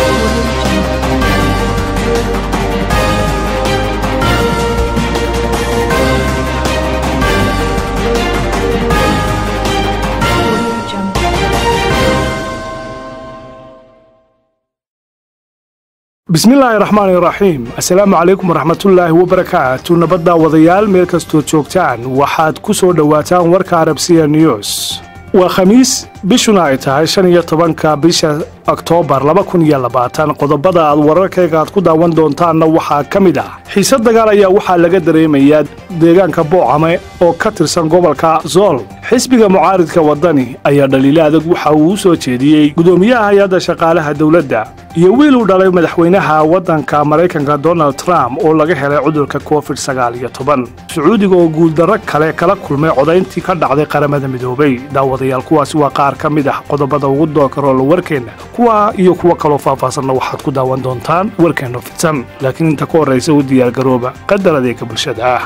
bismillaahi raxmaani raxiim assalaamu calaykum waraxmatullaahi wabarakaatu nabadda wadayaal meel kastood joogtaan waxaad ku soo dhowaataan warka arabsiya news waa khamiis bishuna ay tahay shan iyo tobanka bisha oktoobar laba kun iyo labaatan qodobada aad wararkayga aad ku daawan doontaanna waxaa ka mid ah xiise dagaal ayaa waxaa laga dareemayaa deegaanka boocame oo ka tirsan gobolka zool xisbiga mucaaridka waddani ayaa dhaliilo adag waxa uu u soo jeediyey gudoomiyaha hay-adda shaqaalaha dowladda iyo wiil uu dhalay madaxweynaha waddanka maraykanka donald trump oo laga helay cudurka covid sagaal iyo toban sacuudiga oo guuldarro kale kala kulmay codayntii ka dhacday qaramada midoobay daawadayaal kuwaasi waa qaar ka mid ah qodobada ugu dookaroola warkeenna kuwa iyo kuwo kaloo faahfaasanna waxaad ku daawan doontaan warkeenno fidsan laakiin inta ka horraysa u diyaargarooba qadar adeega bulshada ah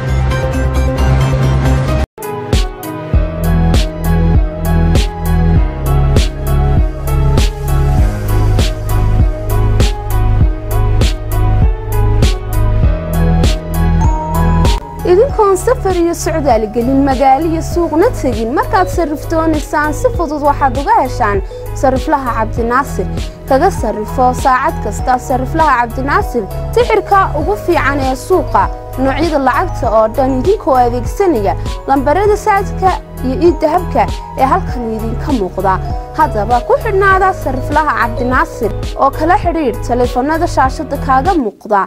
idinkoon safar iyo socdaal gelin magaalo iyo suuqna tegin markaad sarrifdoonaysaan si fudud waxaad uga heshaan sarriflaha cabdinaasir kaga sarrifo saacad kasta sarriflaha cabdinaasir tixirka ugu fiican ee suuqa noocyada lacagta oo dhan idinkoo adeegsanaya lambarada saadka iyo iiddahabka ee halkan idinka muuqda haddaba ku xidhnaada sarriflaha cabdinaasir oo kala xidhiidh taleefannada shaashadda kaaga muuqda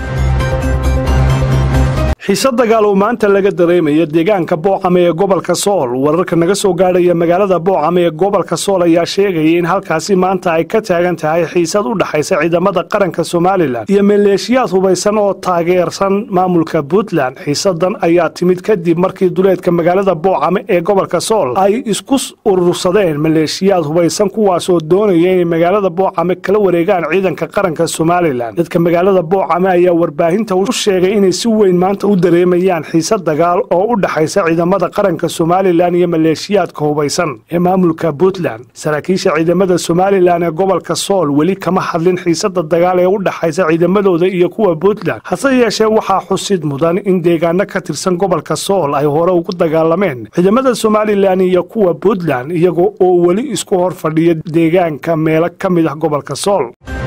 xiise dagaal oo maanta laga dareemaya deegaanka boocame ee gobolka sool wararka naga soo gaadhaya magaalada boocame ee gobolka sool ayaa sheegaya in halkaasi maanta ay ka taagan tahay xiisad u dhexaysa ciidamada qaranka somalilan iyo maleeshiyaad hubaysan oo taageersan maamulka puntland xiisadan ayaa timid kadib markii duleedka magaalada boocame ee gobolka sool ay isku urursadeen maleeshiyaad hubaysan kuwaasoo doonaya inay magaalada boocame kala wareegaan ciidanka qaranka somalilan dadka magaalada boocame ayaa warbaahinta u sheegay inay si weyn maanta u dareemayaan xiise dagaal oo u dhexaysa ciidamada qaranka somalilan iyo maleeshiyaadka hubaysan ee maamulka puntland saraakiisha ciidamada somalilan ee gobolka sool weli kama hadlin xiisada dagaal ee u dhexaysa ciidamadooda iyo kuwa puntland hase yeeshee waxaa xusid mudan in deegaano ka tirsan gobolka sool ay hore ugu dagaalameen ciidamada somalilan iyo kuwa puntland iyaga oo weli isku hor fadhiya deegaanka meelo ka mid ah gobolka sool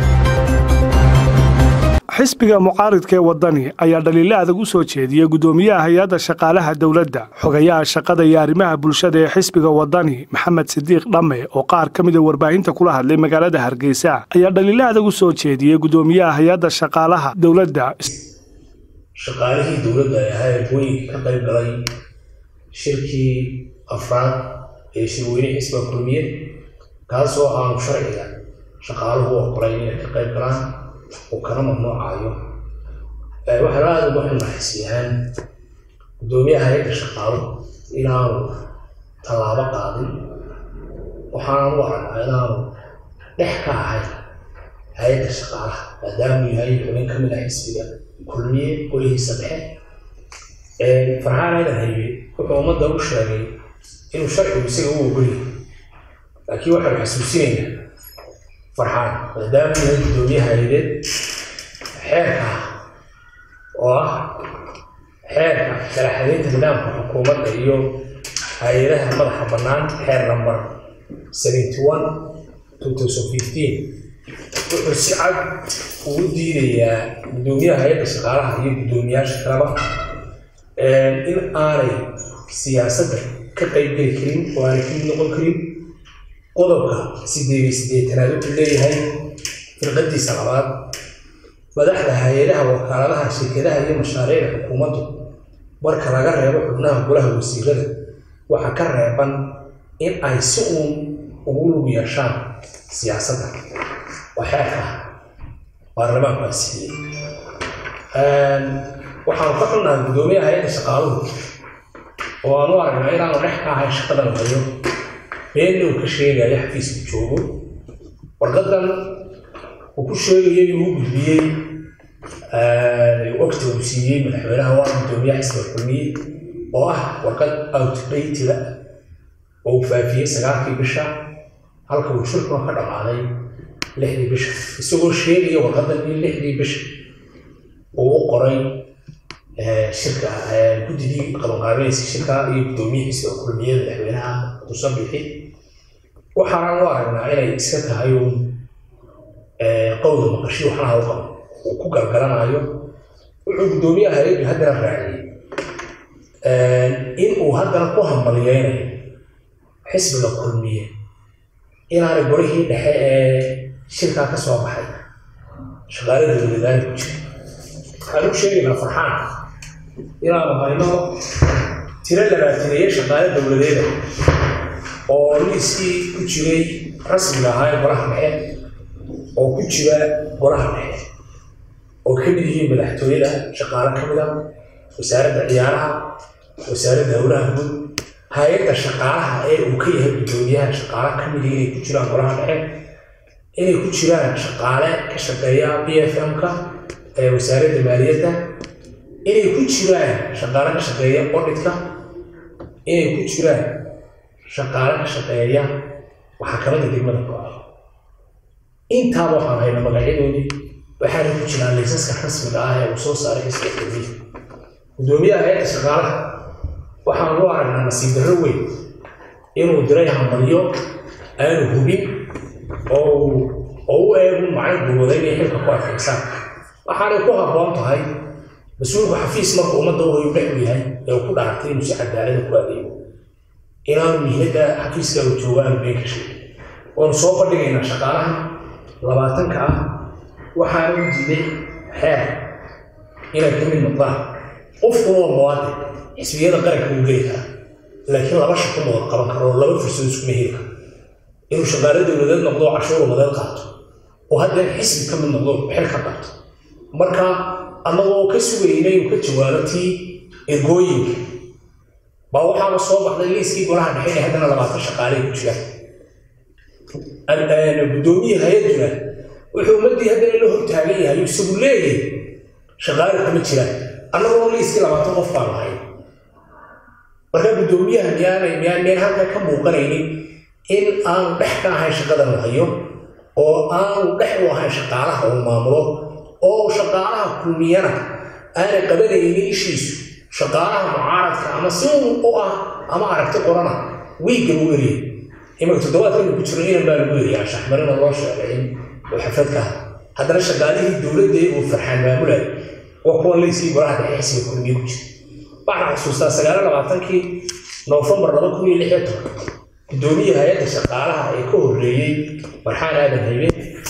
xisbiga mucaaridka ee waddani ayaa dhaliilo adag u soo jeediyey gudoomiyaha hay-adda shaqaalaha dowladda xogayaha shaqada iyo arrimaha bulshada ee xisbiga waddani maxamed sidiiq dhamme oo qaar ka mida warbaahinta kula hadlay magaalada hargeysa ayaa dhaliilo adag u soo jeediyey gudoomiyaha hay-adda shaqaalaha dowladda shaqaalihii dowladda ee ahaa erbooyinka ka qayb galay shirkii afraad ee shirweyne xisbiga kulmiye kaasoo aanu sharciga shaqaaluhu oqolayn inay ka qayb galaan uu kana mamnuucayo waxaa aada uga xunnaxisiyaan guddoomiyaha hay-adda shaqaaluhu inaanu tallaabo qaadin waxaanu u aragnaa inaanu dhex ka ahayn hay-adda shaqaalaha maadaamuu yahay xubin ka mid ah xisbiga kulmiye golihiisa dhexe farxaan aydan haybe wuxuu ummadda u sheegay inuu sharcigu isaga u ogolyahay laakiin waxaanu xasuusinaynaa farxaan maadaama yahay guddoomiyaha hay-adeed xeerka oo ah xeerka kala xadaynta nidaamka xukuumadda iyo hay-adaha madaxa bannaan xeer number seventy one two thousand fifteen wuxuu si cad ugu diidayaa guddoomiyaha hay-adda shaqaalaha iyo guddoomiyaasha kaleba in aanay siyaasadda ka qaybgeli karin oo aanay ka mid noqon karin qodobka sideed iyo siddeetanaad wuxuu leeyahay firqadiisa labaad madaxda hay-adaha wakaaladaha shirkadaha iyo mashaariicda xukuumaddu marka laga reebo xubnaha golaha wasiirada waxaa ka reeban in ay si uun ugu lug yeeshaan siyaasadda waa xeerka baarlamaanku ansixiyey waxaanu ka xunnahay guddoomiyaha hay-adda shaqaaluhu oo aanu aragnaa inaanu dhex ka ahay shaqadan hayo beenna uu ka sheegaya xafiiska joogo warqadan uu ku sheegayay inuu u gudbiyey waqti uu siiyey madaxweynaha waa guddoomiyaha xisbiga kulmiye oo ah warqad outdateda oo uu faafiyey sagaalkii bisha halka uu shirkuna ka dhammaaday lixdii bisha isagoo sheegaya warqadan in lixdii bisha uu u qoray shirka guddidii qabanqaabinaysa shirka iyo guddoomiyihiisa oo kulmiyada madaxweynaha muuse bixi waxaana u aragnaa inay iska tahay uun qowda maqashi waxna ha u qabo uu ku galgalanayo wuxuu guddoomiyaha hay-addu haddana raaciyey in uu haddana ku hambaliyeynayo xisbiga kulmiye inaanay gorihii dhexe ee shirkaa ka soo baxay shaqaalada dowladaani ku jira waxaan u sheegaynaa farxaan inaanu hayno tiro labaataneeye shaqaale dowladeeda oo liiskii ku jiray rasmiga ahaa ee goraha dhexe oo ku jira goraha dhexe oo ka mid yihiin madaxtooyada shaqaale ka mid a wasaaradda ciyaaraha wasaaradda howlaha guud hay-adda shaqaalaha ee uu ka yahay guddoomiyaha shaqaale ka mid inay ku jiraan goraha dhexe inay ku jiraan shaqaale ka shaqeeya b f m-ka ee wasaaradda maaliyadda inay ku jiraan shaqaale ka shaqeeya odhitka inay ku jiraan shaqaale ka shaqeeya maxakamada degmada go-a intaaba waxaan hayna magacyadoodii waxaana ku jiraan laysaska rasmiga ah ee uu soo saaray xisbiga kulmiya guddoomiyaha hay-adda shaqaalaha waxaan loo aragnaa nasiib darro weyn inuu diray hambalyo aanu hubin oo oo u eegun macay gulwada inay xilka ku adkaysaan waxaanay ku habboon tahay mas-uulku xafiis marka ummadda u dhex u yahay ee uu ku dhaartay inuu si cadaalada ku adeego inaanu mihnada xafiiska uu joogo aanu been ka sheegin waanu soo bandhigaynaa shaqaalaha labaatanka ah waxaana u diiday xeer inay ka mid noqdaan qofkuna waa muwaadin xisbiyada qaranka uu geli karaa laakiin laba shaqo ma wada qaban karo oo laba fursad iskuma heli karo inuu shaqaale dowladeed noqdo oo cashuur umadeed qaato oo haddana xisbi ka mid noqdo xil ka qabto marka annagoo ka sugayna inuu ka jawaabo tii ergooyinka baa waxaana soo baxday liiskii golaha dhexe ee haddana labaatan shaqaale ku jiraan guddoomiye hay-adduna wuxuu ummaddii haddana la hortaagan yahay isagu leeyahay shaqaale kama jiraan annagoo liiskii labaatan qof baan lahay marka guddoomiyaha miyaanay miyaan miyaan halka ka muuqanaynin in aanu dhex ka ahayn shaqadan la hayo oo aanu dhex u ahayn shaqaalaha uu maamulo oo shaqaalaha kulmiyana aanay qabanaynin ishiisu shaqaalaha mucaaradka ama si u ah ama aragti qorana wiigga lagu eriyay imanka toddobaadkaynu ku jiro inan baa lagu eriyaa shaxmarina loo sheegay in uu xafadka aha haddana shaqaalihii dowladda uu farxaan maamulaya waa kuwan layskii golaha dhexe xisbiga kulmiye ku jira waxaan xusuustaa sagaalo labaatankii noofembar laba kun iyo lix iyo toban guddoomiye hay-adda shaqaalaha ee ka horreeyey marxaan aadan haybe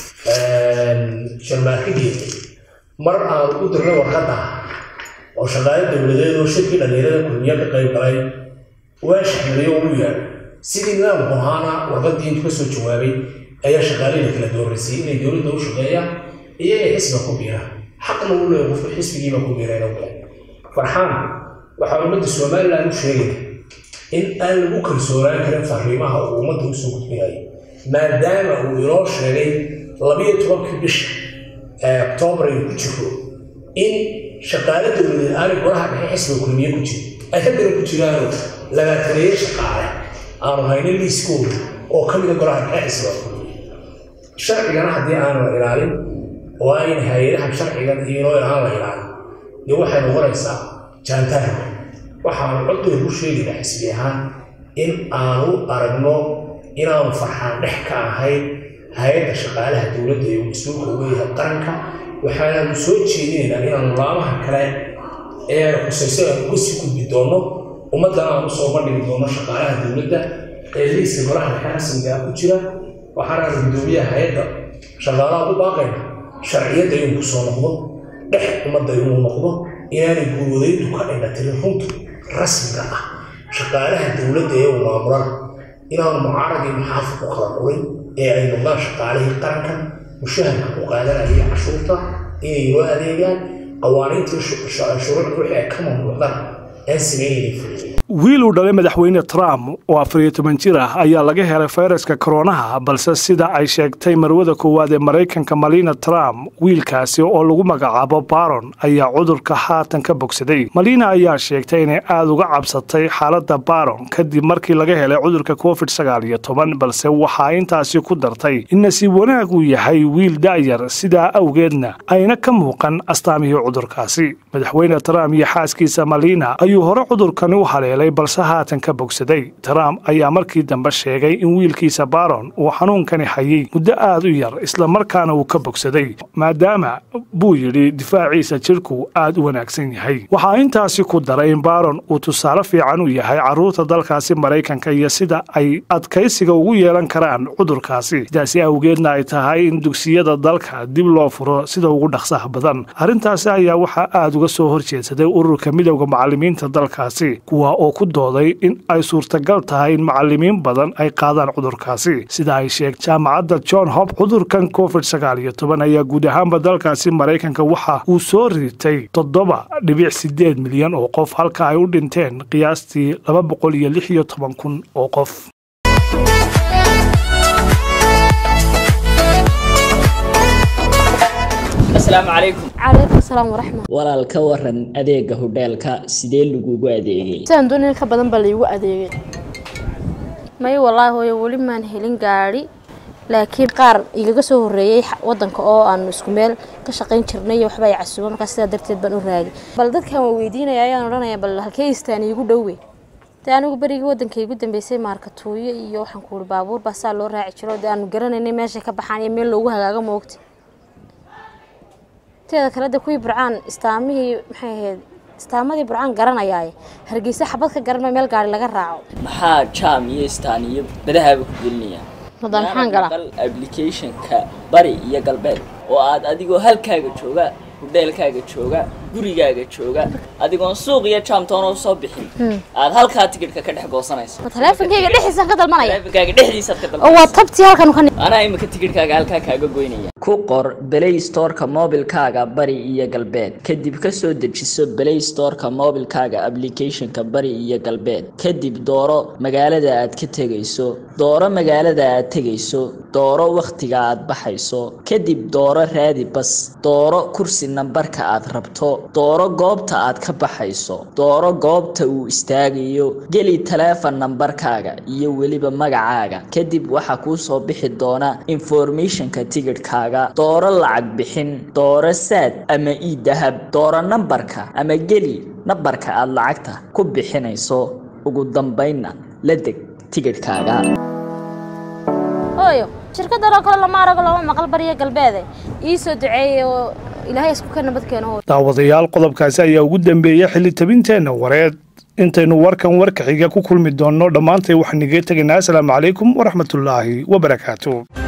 sharmaarkageeda mar aan u dirnay warqadda oo shaqaale dowladeed oo shirkii dhalinyarada kulmiye ka qayb galay waa shaxmariyo ugu yaadhay sidii nidaamku ahaana warqaddii intuu ka soo jawaabay ayaa shaqaalihii kala dooraysay inay dowladda u shaqeeyaan iyo inay xisbiga ku biiraan xaqna u leeyahay qofku xisbigiiba ku biireen oo kale farxaan waxaa ummadda somaliland u sheegaya in aan lagu kalsoonaan karin fariimaha uu ummadda usoo gudbinayo maadaama uu inoo sheegay labiyo tobankii bisha ee oktoobar aynu ku jiro in shaqaale dowladeed aanay golaha dhexe xisbiga kulmiye ku jirin ay haddana ku jiraanoo labaataneeye shaqaale aanu hayno liiskooda oo ka mida golaha dhexe xisbiga kulmiye sharcigana haddii aanu la ilaalin oo ayn hay-adahan sharcigan iyo inoo ilaan la ilaalin dee waxay noqonaysaa jaantaarka waxaanu codday ku sheegaynaa xisbi ahaan in aanu aragno inaanu farxaan dhex ka ahayn hay-adda shaqaalaha dowladda ee uu mas-uulka uga yahay qaranka waxaanaanu soo jeedinaynaa inaanu laamaha kale ee khusayso aanu uga sii gudbi doonno ummaddana aanu soo bandhigi doonno shaqaalaha dowladda ee liiska golaha dhexe rasmiga ku jira waxaanaanu guddoomiyaha hay-adda shaqaalaha u baaqayna sharciyadda inuu ku soo noqdo dhex ummadda inuu noqdo inaanay guuloodaydu ka dhindhatirin runtu rasmiga ah shaqaalaha dowladda ee uu maamulana inaanu mucaarad iyo muxaafid ku kala qurin ee ay noqdaan shaqaalihii qaranka mushaharka ku qaadanaya cashuurta inay noo adeegaan qawaaniintii shuruucda wixii ay ka mamnuucdaan aan sameynaynin fuliyay wiil uu dhalay madaxweyne trump oo afariyo toban jir ah ayaa laga helay fayraska koronaha balse sida ay sheegtay marwada koowaad ee maraykanka malina trump wiilkaasi oo lagu magacaabo baron ayaa cudurka haatan ka bogsaday malina ayaa sheegtay inay aada uga cabsatay xaalada baron kadib markii laga helay cudurka covid sagaal iyo toban balse waxaa intaasi ku dartay in nasiib wanaag uu yahay wiil da'yar sidaa awgeedna ayna ka muuqan astaamihii cudurkaasi madaxweyne trump iyo xaaskiisa malina ayuu hore cudurkani u haleelay balse haatan ka bogsaday trump ayaa markii dambe sheegay in wiilkiisa baron uu xanuunkani hayay muddo aad u yar islamarkaana uu ka bogsaday maadaama buu yidhi difaaciisa jidhku aad u wanaagsan yahay waxaa intaasi ku daray in baron uu tusaale fiican u yahay carruurta dalkaasi maraykanka iyo sida ay adkaysiga ugu yeelan karaan cudurkaasi sidaasi awgeedna ay tahay in dugsiyada dalka dib loo furo sida ugu dhaqsaha badan arrintaasi ayaa waxaa aada uga soo horjeedsaday ururka midowda macalimiinta dalkaasi kuwa oo ku dooday in ay suurtagal tahay in macalimiin badan ay qaadaan cudurkaasi sida ay sheeg jaamacadda john hop cudurkan covid sagaal iyo toban ayaa guud ahaanba dalkaasi maraykanka waxa uu soo ritay toddoba dhibic sideed milyan oo qof halka ay u dhinteen qiyaastii laba boqol iyo lix iyo toban kun oo qof asalaamu calaykum calaykum asalaam waraxmat walaal ka waran adeega hodheelka sidee lagugu adeegay sidaan doonay ka badan baa laygu adeegay may wallaahi hooyo weli maan helin gaadhi laakiin qaar igaga soo horreeyey wadanka oo aanu isku meel ka shaqayn jirnay iyo waxba ay casuuba markaa sidaa darteed baan u raagay bal dadkan waa weydiinaya ayaan odhanaya bal halkee istaan iigu dhowe dee anigu berigii wadanka igu dambeysay maarkatuuyo iyo waxaan ku uri baabuur baa saa loo raaci jiro dee aanu garanaynay meeshay ka baxaan iyo meel loogu hagaago moogta teeda kale de kuwii burcaan istaamihii maxay ahayd istaamadii burcaan garanayaaye hargeysa xabad ka garan meel gaari laga raaco maxaa jaam iyo istaan iyo badahaaba ku gelinayaan madaan maxaan galaa maqal applicationka bari iyo galbeed oo aad adigoo halkaaga jooga hodheelkaaga jooga gurigaaga jooga adigoon suuq iyo jaamtoona usoo bixin aad halkaa tikidhka ka dhex goosanayso ma taleefonkayga dhexdiisaan ka dalmanaya taleefankaaga dhexdiisaad ka oo waa dalbanayso tabtii halkan ka anaa imika tikidhkaaga halkaa kaaga goynaya ku qor play storeka mobilkaaga bari iyo galbeed kadib kasoo dejiso play storeka mobilkaaga applicationka bari iyo galbeed kadib dooro magaalada aad ka tegayso dooro magaalada aad tegayso dooro wakhtiga aad baxayso kadib dooro raadi bas dooro kursi nambarka aad rabto dooro goobta aad ka baxayso dooro goobta uu istaagayo geli taleefon nambarkaaga iyo weliba magacaaga kadib waxaa kuu soo bixi doona informationka tigidhkaaga dooro lacag bixin dooro saad ama ii dahab dooro nambarka ama geli nambarka aad lacagta ku bixinayso ugu dambaynna la deg tigidhkaaga hooyo shirkadan oo kale lama arago lama maqal bariya galbeede ii soo duceeyey oo ilaahay isku ka nabad keeno hooyo daawadayaal qodobkaasi ayaa ugu dambeeyey xilli tabinteenna wareed intaynu warkan warka xiga ku kulmi doonno dhammaantay waxaan iga tegaynaa asalaamu calaykum waraxmatullaahi wabarakaatu